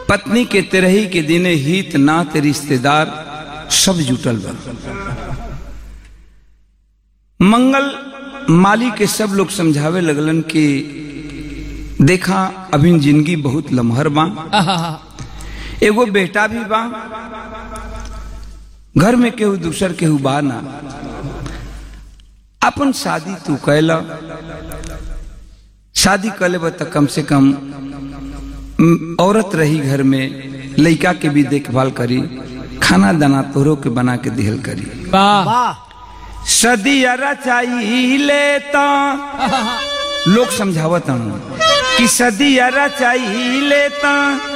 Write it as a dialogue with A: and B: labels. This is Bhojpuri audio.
A: पत्नी के तेरही के दिने हित नात रिश्तेदार सब जुटल बा मंगल माली के सब लोग समझावे लगलन कि देखा अभी जिंदगी बहुत लमहर बा एगो बेटा भी बा घर में केहू दूसर केहू बा ना अपन शादी तू कैला शादी कर ले तो कम से कम म, औरत रही घर में लड़का के भी देखभाल करी खाना दाना तोहरो के बना के दिहल करी
B: वाह
A: सदिया रचाई लेता लोग समझावत हूँ कि सदिया रचाई लेता